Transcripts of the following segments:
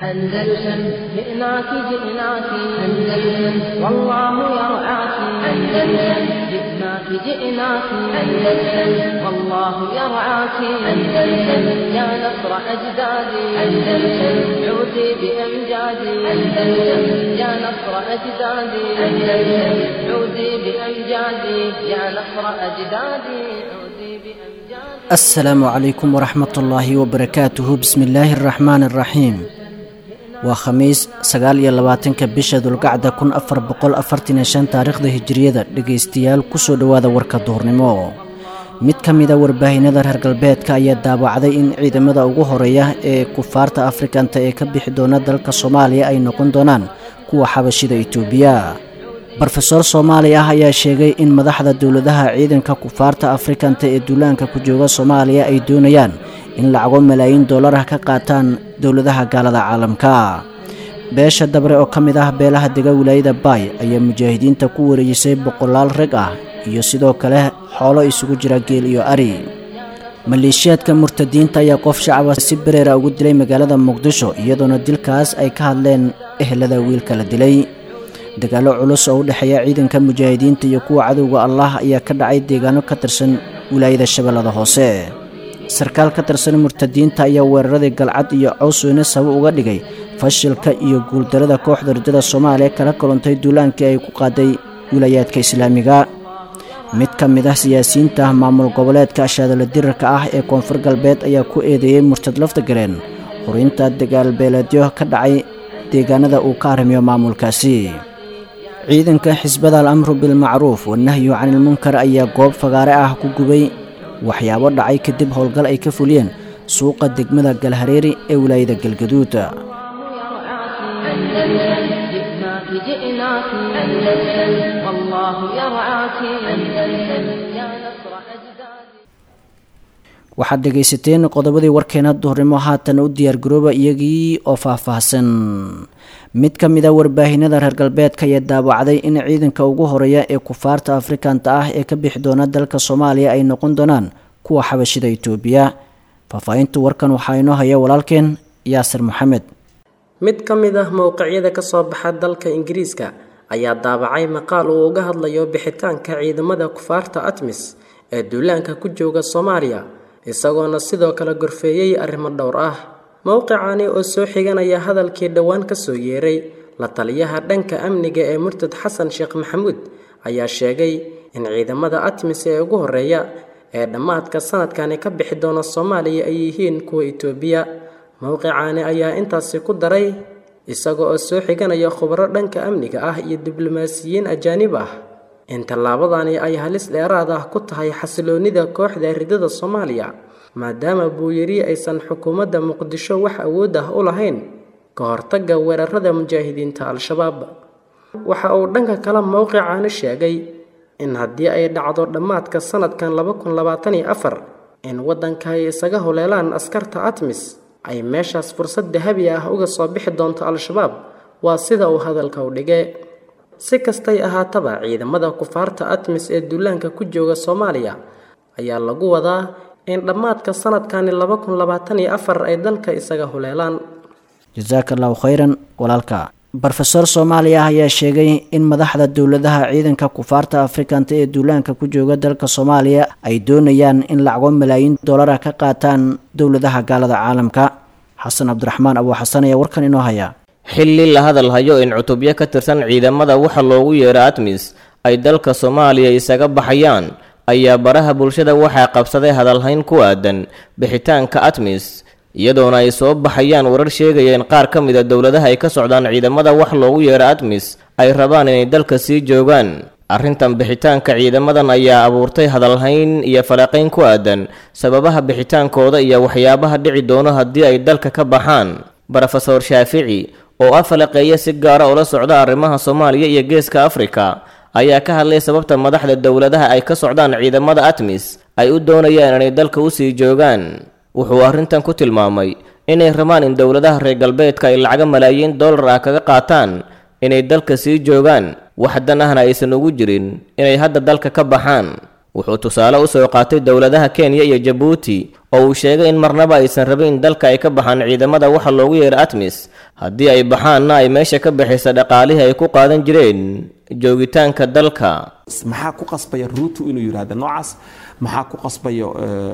أندلسن جئناك جئناك أندلسن والله يرعاك أندلسن جئناك جئناك أندلسن والله يرعاك أندلسن يا نصر أجدادي أندلسن عودي بأمجادي أندلسن يا نصر أجدادي أندلسن عودي بأمجادي يا نصر أجدادي عودي بأمجادي asalaamu calaykum waraxmat ullaahi wabarakaatuhu bismi illaahi araxmaani araxiim waa khamiis sagaal iyo labaatanka bisha dulgacda kun afar boqol afartan iyo shan taariikhda hijiriyada dhegaystayaal kusoo dhowaada warka duhurnimo mid ka mida warbaahinada reer galbeedka ayaa daawacday in ciidamada ugu horeeya ee kufaarta afrikanta ee ka bixi doona dalka soomaaliya ay noqon doonaan kuwa xabashida itoobiya brofesoor soomaali ah ayaa sheegay in madaxda dowladaha ciidanka kufaarta afrikanta ee duulaanka ku jooga soomaaliya ay doonayaan in lacago malaayiin dollar ah ka qaataan dowladaha gaalada caalamka beesha dabre oo ka mid ah beelaha dega wilaayada baay ayaa mujaahidiinta ku wareejisay boqolaal rag ah iyo sidoo kale xoolo isugu jira geel iyo ari maleeshiyaadka murtadiinta ayaa qof shacaba si bereera ugu dilay magaalada muqdisho iyadoona dilkaas ay ka hadleen ehelada wiilka la dilay dagaallo culus oo u dhexeeya ciidanka mujaahidiinta iyo kuwa cadowga allah ayaa ka dhacay deegaano ka tirsan wilaayada shabeellada hoose sarkaal ka tirsan murtadiinta ayaa weeraradii galcad iyo cawsweyne sabab uga dhigay fashilka iyo guuldarada kooxda ridada soomaaliya kala kuluntay duulaankii ay ku qaaday wilaayaadka islaamiga mid ka mid ah siyaasiyiinta maamul goboleedka ashaadala dirarka ah ee koonfur galbeed ayaa ku eedeeyey murtad lafta galeen hurinta dagaalbeeleedyo ka dhacay deegaanada uu ka arrimiyo maamulkaasi ciidanka xisbada al amru bilmacruuf wanahyu canilmunkar ayaa goob fagaare ah ku gubay waxyaabo dhacay kadib howlgal ay ka fuliyeen suuqa degmada galhareeri ee wilaayada galgaduud أندلسن جئناك جئناك أندلسن والله يرعاك أندلسن يا نصر أجدادي waxaad dhegaysateen qodobadii warkeena duhurnimo haatan u diyaargarooba iyagii oo faahfaahsan mid ka mid a warbaahinada reer galbeedka ayaa daawacday in ciidanka ugu horeeya ee kufaarta afrikanta ah ee ka bixi doona dalka soomaaliya ay noqon doonaan kuwa xabashida itoobiya faahfaahinta warkan waxaa inoo haya walaalkeen yaasir maxamed mid ka mid ah mowqicyada ka soo baxa dalka ingiriiska ayaa daabacay maqaal uu uga hadlayo bixitaanka ciidamada kufaarta atmis ee duulaanka ku jooga soomaaliya isagoona sidoo kale gorfeeyey arrimo dhowr ah mowqicani oo soo xiganaya hadalkii dhowaan kasoo yeeray la taliyaha dhanka amniga ee murtad xasan sheekh maxamuud ayaa sheegay in ciidamada atmis ee ugu horeeya ee dhammaadka sanadkani ka bixi doona soomaaliya ay yihiin kuwa itoobiya mowqicaani ayaa intaasi ku daray isaga oo soo xiganaya khubro dhanka amniga ah iyo diblomaasiyiin ajaanib ah in tallaabadani ay halis dheeraad ah ku tahay xasiloonnida kooxda ridada soomaaliya maadaama buuyiri aysan xukuumadda muqdisho wax awood ah u lahayn ka hortagga weerarada mujaahidiinta al-shabaab waxa uu dhanka kale mowqicaani sheegay in haddii ay dhacdo dhammaadka sanadkan laba kun labaatan iyo afar in waddanka ay isaga holeelaan askarta atmis ay meeshaas fursad dahabi ah uga soo bixi doonto al-shabaab waa sida uu hadalka u dhigay si kastay ahaataba ciidamada kufaarta atmis ee duulaanka ku jooga soomaaliya ayaa lagu wadaa in dhammaadka sanadkani laba kun labaatan iyo afar ay dalka isaga huleelaan jasaaka allahu khayran walaalka brofesoor soomaali ah ayaa sheegay in madaxda dowladaha ciidanka kufaarta afrikanta ee duulaanka ku jooga dalka soomaaliya ay doonayaan in lacago malaayiin dollara ka qaataan dowladaha gaalada caalamka xasan cabdiraxmaan abuu xasan ayaa warkan inoo haya xilli la hadal hayo in cutubyo ka tirsan ciidamada waxa loogu yeero atmis ay dalka soomaaliya isaga baxayaan ayaa baraha bulshada waxaa qabsaday hadalhayn ku aadan bixitaanka atmis iyadoona ay soo baxayaan warar sheegaya in qaar ka mid a dowladaha ay ka socdaan ciidamada wax loogu yeero atmis ay rabaan inay dalka sii joogaan arrintan bixitaanka ciidamadan ayaa abuurtay hadalhayn iyo falaqayn ku aadan sababaha bixitaankooda iyo waxyaabaha dhici doono haddii ay dalka ka baxaan brofeor shaafici oo ah falaqeeya si gaara ula socda arrimaha soomaaliya iyo geeska afrika ayaa ka hadlay sababta madaxda dowladaha ay ka socdaan ciidamada atmis ay u doonayaan inay dalka usii joogaan wuxuu arrintan ku tilmaamay inay rabaan in dowladaha reer galbeedka ay lacaga malaayiin dollar ah kaga qaataan inay dalka sii joogaan wax dan ahna aysan ugu jirin inay hadda dalka ka baxaan wuxuu tusaale u soo qaatay dowladaha kenya iyo jabuuti oo uu sheegay in marnaba aysan rabin in dalka ay ka baxaan ciidamada waxa loogu yeera atmis haddii ay baxaanna ay meesha ka baxaysa dhaqaalihii ay ku qaadan jireen joogitaanka dalka maxaa ku qasbaya ruutu inuu yidhaahdo noocaas maxaa ku qasbayo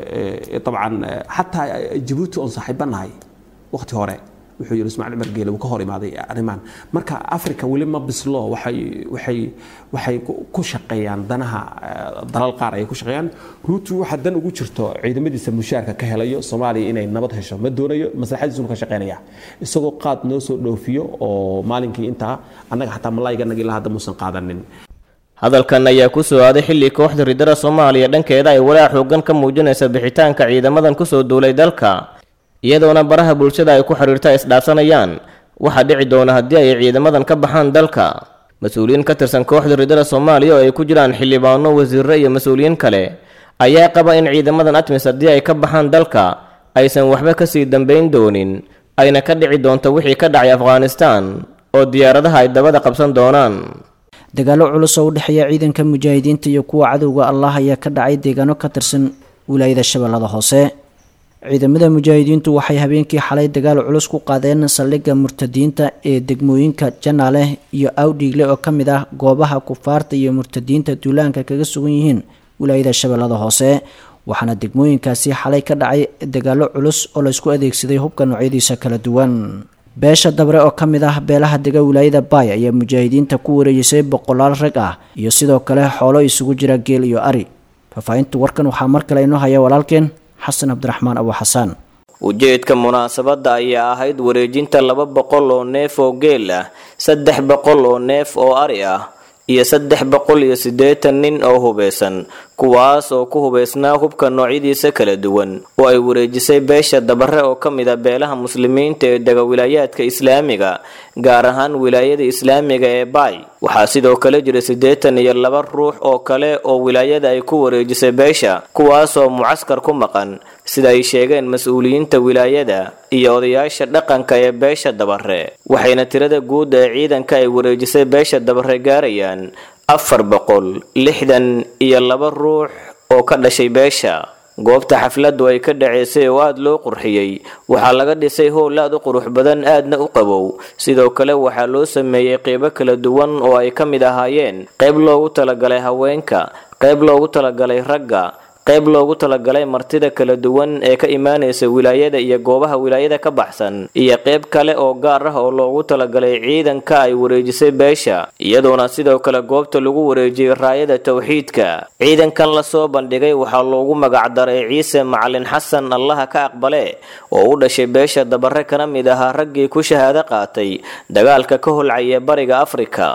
dabcan xataa jabuuti oon saaxiibanahay waqti hore wuxuu yidhi ismaaciil cumar geele wuu ka hor imaaday arrimahan marka africa weli ma bislo waxay waxay waxay ku shaqeeyaan danaha dalal qaar ayay ku shaqeeyaan ruutu waxaa dan ugu jirto ciidamadiisa mushaarka ka helayo soomaaliya inay nabad hesho ma doonayo maslaxadiisuna ka shaqeynaya isagoo qaad noo soo dhoofiyo oo maalinkii intaa annaga xataa malaayganagi ilaa hadda muusan qaadanin hadalkan ayaa ku soo aaday xilli kooxda ridada soomaaliya dhankeeda ay walaac xoogan ka muujinaysa bixitaanka ciidamadan kusoo duulay dalka iyadoona baraha bulshada ay ku xiriirta isdhaafsanayaan waxaa dhici doona haddii ay ciidamadan ka baxaan dalka mas-uuliyiin ka tirsan kooxda ridada soomaaliya oo ay ku jiraan xildhibaano wasiirro iyo mas-uuliyiin kale ayaa qaba in ciidamadan atmis haddii ay ka baxaan dalka aysan waxba kasii dambayn doonin ayna ka dhici doonto wixii ka dhacay afghanistan oo diyaaradaha ay dabada qabsan doonaan dagaallo culus oo u dhexeeya ciidanka mujaahidiinta iyo kuwa cadowga allah ayaa ka dhacay deegaano ka tirsan wilaayada shabeellada hoose ciidamada mujaahidiintu waxay habeenkii xalay dagaal culus ku qaadeen saldhigga murtadiinta ee degmooyinka janaale iyo awdhiigle oo ka mid ah goobaha kufaarta iyo murtadiinta duulaanka kaga sugan yihiin wilaayada shabeellada hoose waxaana degmooyinkaasi xalay ka dhacay dagaallo culus oo laysku adeegsaday hubka noocyadiisa kala duwan beesha dabre oo ka mid ah beelaha dega wilaayada baay ayaa mujaahidiinta ku wareejisay boqolaal rag ah iyo sidoo kale xoolo isugu jira geel iyo ari faahfaahinta warkan waxaa mar kale inoo haya walaalkeen xasan cabdiraxmaan abu xasaan ujeedka munaasabadda ayaa ahayd wareejinta laba boqol oo neef oo geel ah saddex boqol oo neef oo ari ah iyo saddex boqol iyo siddeetan nin oo hubeysan kuwaas oo ku hubeysnaa hubka noocyadiisa kala duwan oo ay wareejisay beesha dabare oo ka mid a beelaha muslimiinta ee dega wilaayaadka islaamiga gaar ahaan wilaayada islaamiga ee baay waxaa sidoo kale jira siddeetan iyo laba ruux oo kale oo wilaayada ay ku wareejisay beesha kuwaasoo mucaskar ku maqan sida ay sheegeen mas-uuliyiinta wilaayada iyo odayaasha dhaqanka ee beesha dabare waxayna tirada guud ee ciidanka ay wareejisay beesha dabare gaarayaan afar boqol lixdan iyo laba ruux oo ka dhashay beesha goobta xafladdu ay ka dhaceysay oo aada loo qurxiyey waxaa laga dhisay howl aad u qurux badan aadna u qabow sidoo kale waxaa loo sameeyey qeybo kala duwan oo ay ka mid ahaayeen qayb loogu talagalay haweenka qayb loogu talagalay ragga qayb loogu talagalay martida kala duwan ee ka imaanaysa wilaayada iyo goobaha wilaayada ka baxsan iyo qayb kale oo gaar ah oo loogu talagalay ciidanka ay wareejisay beesha iyadoona sidoo kale goobta lagu wareejiyey raayada towxiidka ciidankan lasoo bandhigay waxaa loogu magacdaray ciise macalin xasan allaha ka aqbale oo u dhashay beesha dabare kana mid ahaa raggii ku shahaado qaatay dagaalka ka holcaya bariga afrika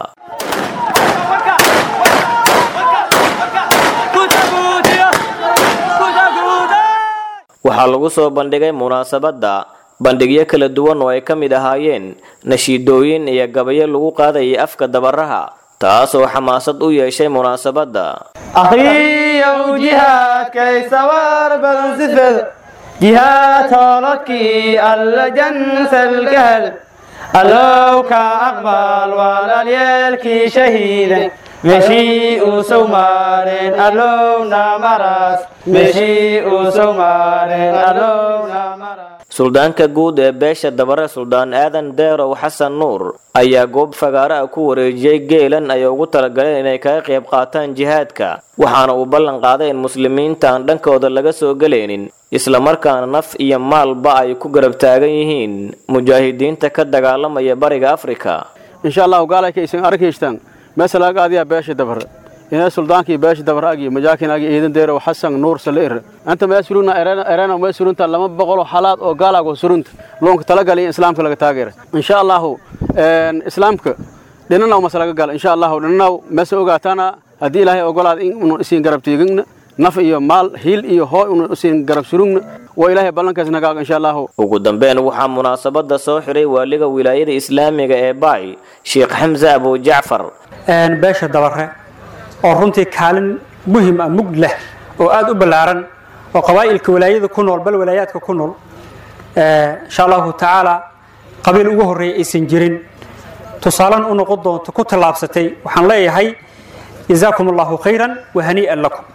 waxaa lagu soo bandhigay munaasabadda bandhigyo kala duwan oo ay ka mid ahaayeen nashiidooyin iyo gabayo lagu qaadayay afka dabaraha taasoo xamaasad u yeeshay munaasabadda akhriyow jihaadkay sawar badan sifed jihaad hoolodkii alla jansalgahal allow ka aqbal walaalyeelkii shahiidan meeshii uu sow maareen allowna maraas meeshii uu sow maareen allowna maraas suldaanka guud ee beesha dabare suldaan aadan deerow xasan nuur ayaa goob fagaare ah ku wareejiyey geelan ay ugu talagaleen inay kaga qayb qaataan jihaadka waxaana uu ballan qaaday in muslimiinta aan dhankooda laga soo gelaynin islamarkaana naf iyo maalba ay ku garab taagan yihiin mujaahidiinta ka dagaalamaya bariga afrika insha allahu gaalaykaaysan arkaystaan meesalaag aadiyaa beesha dabare inay suldaankii beesha dabar agi majaakin agi iidan deerow xasan nuur saleir anta mee suruna erena mee surunta lama boqoloo xalaad oo gaalago surunta loonka talagali in islaamka laga taageera insha allahu islaamka dhinanaw mase laga gala insha allahu dhinanaw mase ogaatana haddii ilaahay ogolaad in unu isiin garab tiigigna naf iyo maal hiil iyo hooy unu isiin garab surugna waa ilaahay ballankaas nagaaga insha allahu ugu dambeyn waxaa munaasabada soo xiray waaliga wilaayada islaamiga ee baay sheekh xamse abu jacfar beesha dabare oo runtii kaalin muhim ah mugd leh oo aada u ballaaran oo qabaa'ilka walaayada ku nool bal walaayaadka ku nool insha allahu tacaala qabiil ugu horreeya aysan jirin tusaalan u noqon doonto ku tallaabsatay waxaan leeyahay jazaakum allahu khayran wa hanii'an lakum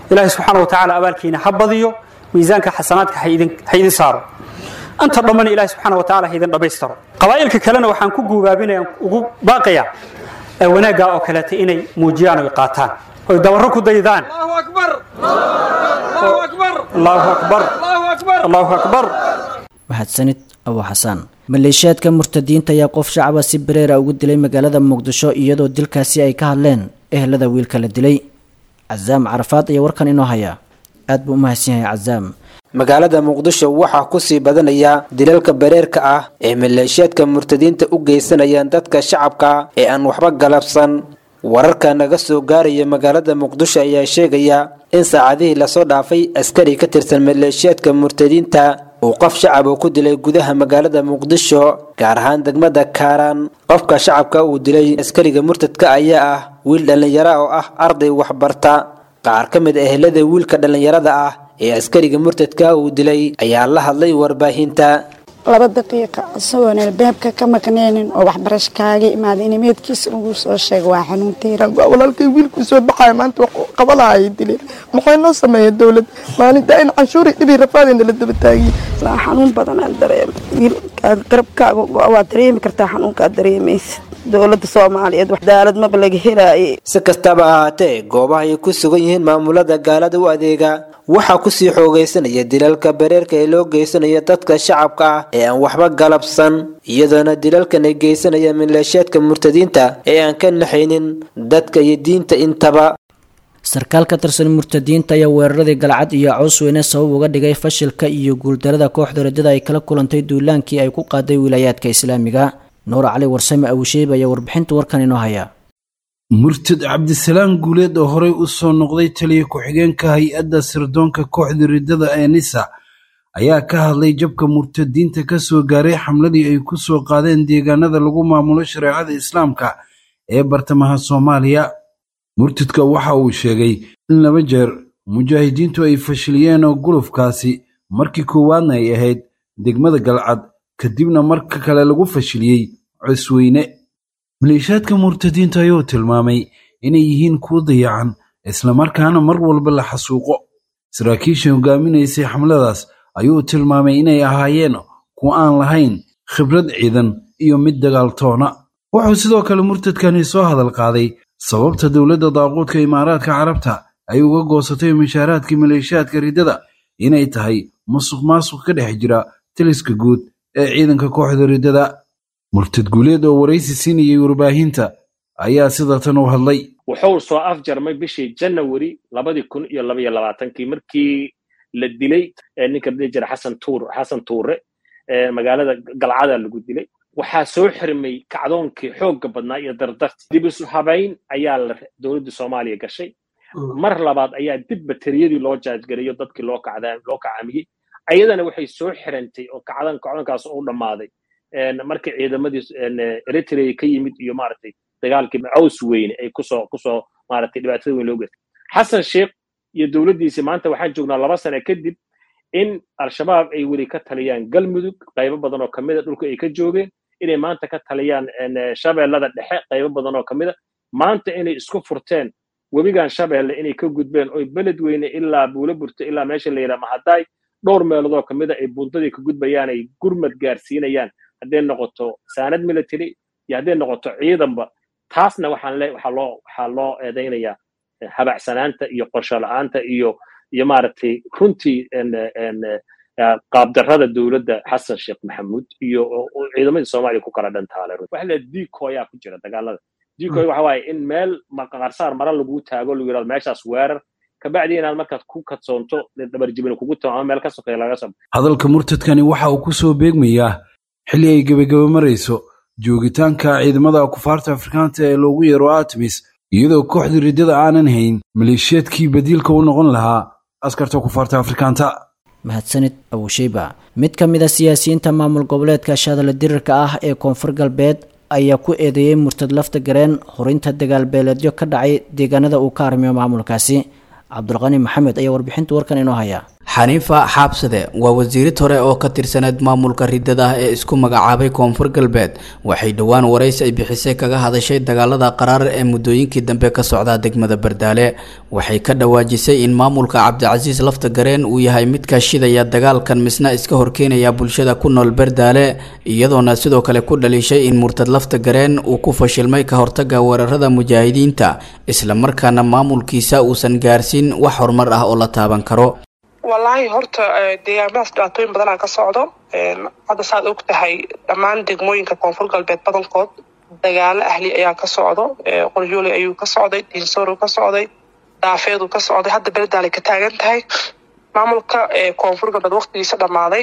ilaahay subxaana wa tacaala abaalkiina ha badiyo miisaanka xasanaadka ha idin ha idin saaro anta dhammana ilaahay subxaana wa tacaala ha idin dhammaystiro qabaa'ilka kalena waxaan ku guubaabinaya ugu baaqaya ee wanaaggaa oo kaleeta inay muujiyaan oy qaataan oy dabarro ku daydaan allahu akbar allahu akbar mahadsanid abu xasaan maleeshiyaadka murtadiinta ayaa qof shacaba si bareera ugu dilay magaalada muqdisho iyadoo dilkaasi ay ka hadleen ehelada wiilka la dilay casaam carafaad ayaa warkan inoo haya aad buu u mahadsan yahay casaam magaalada muqdisho waxaa kusii badanaya dilalka bareerka ah ee maleeshiyaadka murtadiinta u geysanayaan dadka shacabka ee aan waxba galabsan wararka naga soo gaaraya magaalada muqdisho ayaa sheegaya in saacadihii lasoo dhaafay askari ka tirsan maleeshiyaadka murtadiinta uu qof shacab uu ku dilay gudaha magaalada muqdisho gaar ahaan degmada kaaraan qofka shacabka uu dilay askariga murtadka ayaa ah wiil dhallinyaro oo ah arday waxbarta qaar ka mid ehelada wiilka dhallinyarada ah ee askariga murtadka uu dilay ayaa la hadlay warbaahinta laba daqiiqa isagoon albaabka ka maqneenin oo waxbarasho kaaga imaada in meedkiisa lagu soo sheego waa xanuuntiira walaalkay wiilkuu soo baxaya maanta wax qabalaha ay dileen maxay noo sameeya dowlad maalinta in canshuuri dhibi rafaadayna la daba taagiye xanuun badan aan dareema wiilkaad qarabkaaga waad dareemi kartaa xanuunkaad dareemaysa dowladda soomaaliyeed wax daalad maba laga helaaye si kastaba ahaatee goobaha ay ku sugan yihiin maamulada gaalada u adeega waxaa kusii xoogaysanaya dilalka bareerka ee loo geysanayo dadka shacabka ah ee aan waxba galabsan iyadoona dilalkan ay geysanaya maleeshiyaadka murtadiinta ee aan ka naxaynin dadka iyo diinta intaba sarkaal ka tirsan murtadiinta ayaa weeraradii galcad iyo cawsweyne sabab uga dhigay fashilka iyo guuldarada kooxda rajada ay kala kulantay duulaankii ay ku qaaday wilaayaadka islaamiga nuur cali warsame abusheeb ayaa warbixinta warkan inoo haya murtad cabdisalaam guuleed oo horey u soo noqday taliya ku-xigeenka hay-adda sirdoonka kooxda riddada ee nisa ayaa ka hadlay jabka murtadiinta ka soo gaaray xamladii ay ku soo qaadeen deegaanada lagu maamulo shareecada islaamka ee bartamaha soomaaliya murtadka waxa uu sheegay in laba jeer mujaahidiintu ay fashiliyeen oo gulufkaasi markii koowaadna ay ahayd degmada galcad kadibna marka kale lagu fashiliyey cosweyne maleeshiyaadka murtadiinta ayuu tilmaamay inay yihiin kuwo dayacan islamarkaana mar walba la xasuuqo saraakiisha hogaaminaysay xamladaas ayuu tilmaamay inay ahaayeen kuwo aan lahayn khibrad ciidan iyo mid dagaaltoona wuxuu sidoo kale murtadkani soo hadal qaaday sababta dowladda daaquudka imaaraadka carabta ay uga goosatay mishaaraadkii maleeshiyaadka riddada inay tahay musuq maasuq ka dhex jira taliska guud ee ciidanka kooxda riddada murtad guuleed oo waraysi siinayay warbaahinta ayaa sida tan u hadlay wuxuu soo afjarmay bishii janawari labadii kun iyo labaiyo labaatankii markii la dilay ninka dhihi jira xasan tuur xasan tuure magaalada galcada lagu dilay waxaa soo xirmay kacdoonkii xoogga badnaa iyo dardarti dib isu habayn ayaa la dowladda soomaaliya gashay mar labaad ayaa dib bateriyadii loo jaajgarayo dadkii loo kacdaa loo kacamiyey ayadana waxay soo xirantay oo kacdan kacdoonkaas u dhammaaday markii ciidamadii eritrea ka yimid iyo maaragtay dagaalkii caws weyne ay kusoo kusoo maaragtay dhibaatada weyn loo geystay xasan sheekh iyo dowladdiisii maanta waxaan joognaa laba sane kadib in al-shabaab ay weli ka taliyaan galmudug qaybo badan oo kamida dhulka ay ka joogeen inay maanta ka taliyaan shabeellada dhexe qaybo badan oo kamida maanta inay isku furteen webigan shabeelle inay ka gudbeen oy beled weyne ilaa buulo burto ilaa meesha la yidhaha mahadaay dhowr meeloodoo kamida ay buntadii ka gudbayaan ay gurmad gaarsiinayaan hadday noqoto saanad military iyo hadday noqoto ciidanba taasna waxaan le waxaa loo waxaa loo eedaynayaa habacsanaanta iyo qorsho la-aanta iyo iyo maaragtay runtii qaabdarrada dowladda xasan sheekh maxamuud iyo ciidamadii soomaaliya ku kala dhantaale waxa la diikoyaa ku jira dagaalada diikoy waxa waaye in meel maqarsaar mara lagu taago lagu yidhahdo meeshaas weerar kabacdi inaad markaad ku kadsoonto dabarjibin kugu tao ama meel ka sokeeya laga soo hadalka murtadkani waxa uu ku soo beegmayaa xilli ay gebagaba marayso joogitaanka ciidamada kufaarta afrikaanta ee loogu yeero artemis iyadoo kooxda riddada aanan hayn maleeshiyaadkii badiilka u noqon lahaa askarta kufaarta afrikaanta mahadsanid abusheyba mid ka mid a siyaasiyiinta maamul goboleedka shaadala dirirka ah ee koonfur galbeed ayaa ku eedeeyey murtad lafta gareen horinta dagaalbeeleedyo ka dhacay deegaanada uu ka arrimiyo maamulkaasi cabdulqani maxamed ayaa warbixinta warkan inoo haya xaniifa xaabsade waa wasiirid hore oo ka tirsaneed maamulka ridada ah ee isku magacaabay koonfur galbeed waxay dhowaan waraysi ay bixisay kaga hadashay dagaalada qaraar ee muddooyinkii dambe ka socdaa degmada bardaale waxay ka dhawaajisay in maamulka cabdicasiis lafta gareen uu yahay mid kaashidaya dagaalkan misna iska horkeenaya bulshada ku nool bardaale iyadoona sidoo kale ku dhaliishay in murtad lafta gareen uu ku fashilmay ka hortaga weerarada mujaahidiinta islamarkaana maamulkiisa uusan gaarsiin wax horumar ah oo la taaban karo wallaahi horta deegaamadaas dhibaatooyin badanaa ka socdo hadda saad og tahay dhammaan degmooyinka koonfur galbeed badankood dagaalo ahli ayaa ka socdo qoryooley ayuu ka socday diinsoor ka socday daafeedu ka socday hadda beledaalay ka taagan tahay maamulka koonfur galbeed waqtigiisa dhammaaday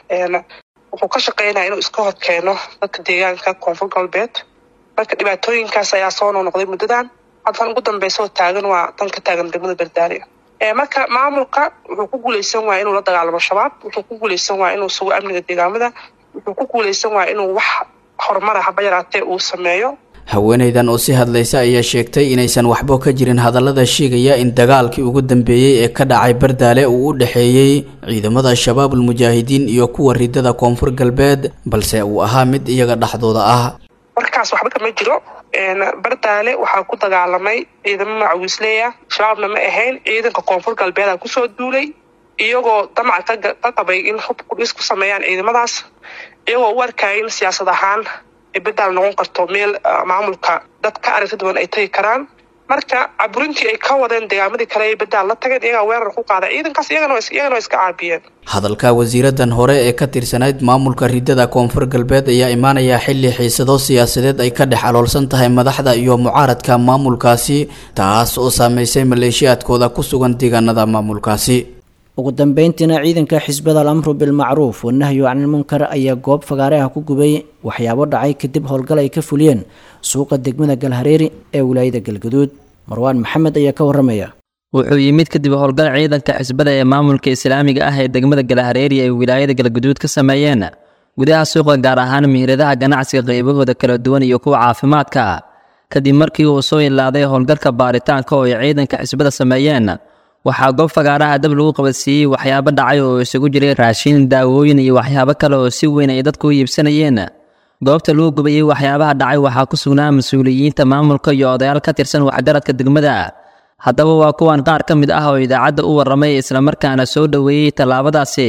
wuxuu ka shaqeynaya inuu iska hor keeno dadka deegaanka koonfur galbeed marka dhibaatooyinkaas ayaa soo noqnoqday muddadan haddan ugu dambeysa oo taagan waa tan ka taagan degmada berdaale marka maamulka wuxuu ku guuleysan waaya inuu la dagaalamo shabaab wuxuu ku guuleysan waaya inuu sugo amniga deegaamada wuxuu ku guuleysan waaya inuu wax horumara haba yaraatee uu sameeyo haweenaydan oo si hadlaysa ayaa sheegtay inaysan waxba ka jirin hadallada sheegaya in dagaalkii ugu dambeeyey ee ka dhacay bardaale uu u dhexeeyey ciidamada shabaabul mujaahidiin iyo kuwa ridada koonfur galbeed balse uu ahaa mid iyaga dhexdooda ah warkaas waxba kama jiro bardaale waxaa ku dagaalamay ciidamo macawiisleeya shabaabna ma ahayn ciidanka koonfur galbeeda kusoo duulay iyagoo damac ka qabay in hub kudhis ku sameeyaan ciidamadaas iyagoo u arkaya in siyaasad ahaan ay badaal noqon karto meel maamulka dad ka aragti duwan ay tagi karaan marka caburintii ay ka wadeen degaamadii kale ay badaal la tageen iyagaa weerar ku qaada ciidankaas iyagana waa iska caabiyeen hadalka wasiiradan hore ee ka tirsanayd maamulka ridada koonfur galbeed ayaa imaanaya xilli xiisado siyaasadeed ay ka dhex aloolsan tahay madaxda iyo mucaaradka maamulkaasi taas oo saameysay maleeshiyaadkooda ku sugan deegaanada maamulkaasi ugu dambeyntiina ciidanka xisbada al amru bilmacruuf wanahyu canilmunkar ayaa goob fagaareha ku gubay waxyaabo dhacay kadib howlgal ay ka fuliyeen suuqa degmada galhareeri ee wilaayada galgaduud marwaan maxamed ayaa ka waramaya wuxuu yimid kadib howlgal ciidanka xisbada ee maamulka islaamiga ah ee degmada galhareeri ay wilaayada galgaduud ka sameeyeen gudaha suuqa gaar ahaan mihradaha ganacsiga qaybahooda kala duwan iyo kuwa caafimaadka kadib markii uu soo ilaaday howlgalka baaritaanka oo ay ciidanka xisbada sameeyeen waxaa goob fagaaraha dab lagu qabadsiiyey waxyaabo dhacay oo isugu jiray raashin daawooyin iyo waxyaabo kale oo si weyn ay dadku u iibsanayeen goobta lagu gubayey waxyaabaha dhacay waxaa ku sugnaa mas-uuliyiinta maamulka iyo odayaal ka tirsan waxgaradka degmada haddaba waa kuwan qaar ka mid ah oo idaacadda u warramay islamarkaana soo dhoweeyey tallaabadaasi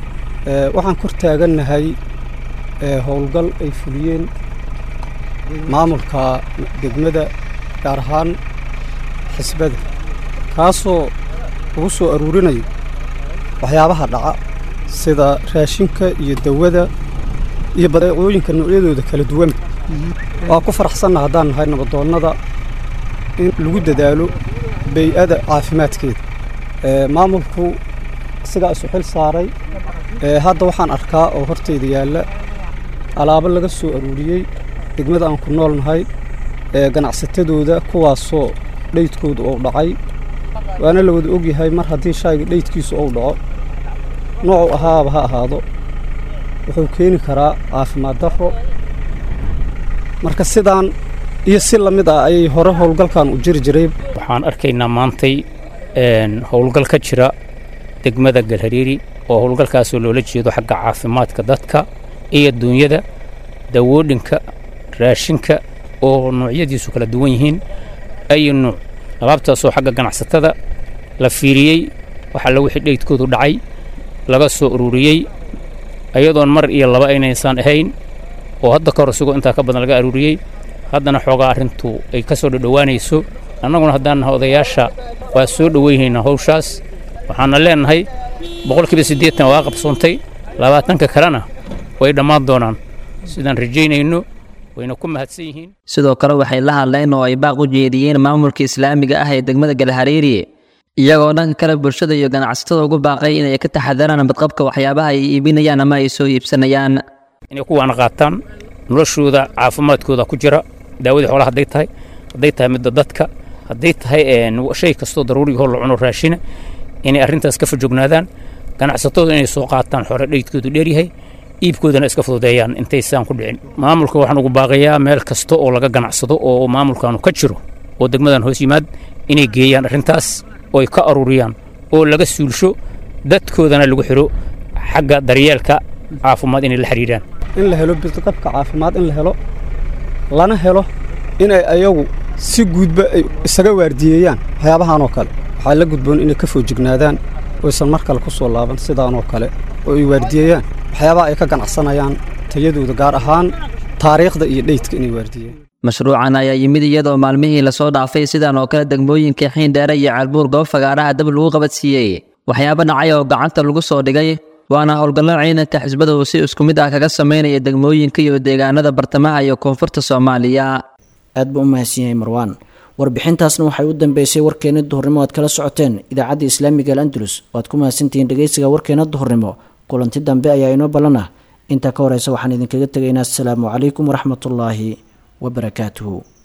waxaan kor taagannahay howlgal ay fuliyeen maamulka degmada gaar ahaan xisbada kaasoo lagu soo aruurinayo waxyaabaha dhaca sida raashinka iyo dawada iyo badeecooyinka noocyadooda kala duwan waa ku faraxsanna haddaan nahay nabadoonnada in lagu dadaalo bay-ada caafimaadkeeda maamulku isagaa isu xil saaray hadda waxaan arkaa oo hortayda yaalla alaabo laga soo aruuriyey degmada aan ku nool nahay ganacsatadooda kuwaasoo dhaydkooda uu dhacay waana la wada ogyahay mar haddii shayga dhaydkiisu uu dhaco noocuu ahaaba ha ahaado wuxuu keeni karaa caafimaad darro marka sidaan iyo si la mid ah ayay hore howlgalkan u jiri jiray waxaan arkaynaa maantay howlgal ka jira degmada galhariiri oo howlgalkaasoo loola jeedo xagga caafimaadka dadka iyo duunyada dawoodhinka raashinka oo noocyadiisu kala duwan yihiin ayu nuuc alaabtaasoo xagga ganacsatada la fiiriyey waxaa la wixii dheydkoodu dhacay laga soo ururiyey ayadoon mar iyo laba aynaysaan ahayn oo hadda ka hor isigoo intaa ka badan laga aruuriyey haddana xoogaa arrintu ay ka soo dhodhowaanayso annaguna haddaan nahay odayaasha waa soo dhoweynaynaa hawshaas waxaana leenahay boqolkiiba siddeetan waa qabsoontay labaatanka kalena way dhammaan doonaan sidaan rajaynayno wayna ku mahadsan yihiin sidoo kale waxay la hadleen oo ay baaq u jeediyeen maamulka islaamiga ah ee degmada galhariiri iyagoo dhanka kale bulshada iyo ganacsatada ugu baaqay inay ka taxadaraan badqabka waxyaabaha ay iibinayaan ama ay soo iibsanayaan inay kuwaana qaataan noloshooda caafimaadkooda ku jira daawadii xoolaha hadday tahay hadday tahay midda dadka hadday tahay shay kastoo daruurigahoo la cuno raashina inay arrintaas ka fajognaadaan ganacsatadu inay soo qaataan xore dhaydkoodu dheeryahay iibkoodana iska fududeeyaan intaysaan ku dhicin maamulka waxaan ugu baaqayaa meel kasta oo laga ganacsado oo maamulkaanu ka jiro oo degmadan hoos yimaad inay geeyaan arrintaas oo ay ka aruuriyaan oo laga suulsho dadkoodana lagu xiro xagga daryeelka caafimaad inay la xiriiraan in la helo bidqabka caafimaad in la helo lana helo inay ayagu si guudba ay isaga waardiyeeyaan waxyaabahan oo kale waxaa la gudboon inay ka foojignaadaan oysan mar kale ku soo laaban sidaanoo kale oo ay waardiyeeyaan waxyaabaha ay ka ganacsanayaan tayadooda gaar ahaan taariikhda iyo dheydka inay waardiyeen mashruucan ayaa yimid iyadoo maalmihii lasoo dhaafay sidan oo kale degmooyinka xiindheere iyo ceelbuur goob fagaaraha dab lagu qabadsiiyey waxyaabo dhacay oo gacanta lagu soo dhigay waana howlgallo ciidanka xisbada uu si isku mid ah kaga sameynaya degmooyinka iyo deegaanada bartamaha iyo koonfurta soomaaliya aad buu u mahadsan yahay marwaan warbixintaasna waxay u dambeysay warkeena duhurnimo aad kala socoteen idaacadda islaamiga al andalus waad ku mahadsantihiin dhegeysiga warkeena duhurnimo kulanti dambe ayaa inoo ballan ah intaa ka horeysa waxaan idinkaga tegaynaa asalaamu calaykum waraxmatullaahi wabarakaatuhu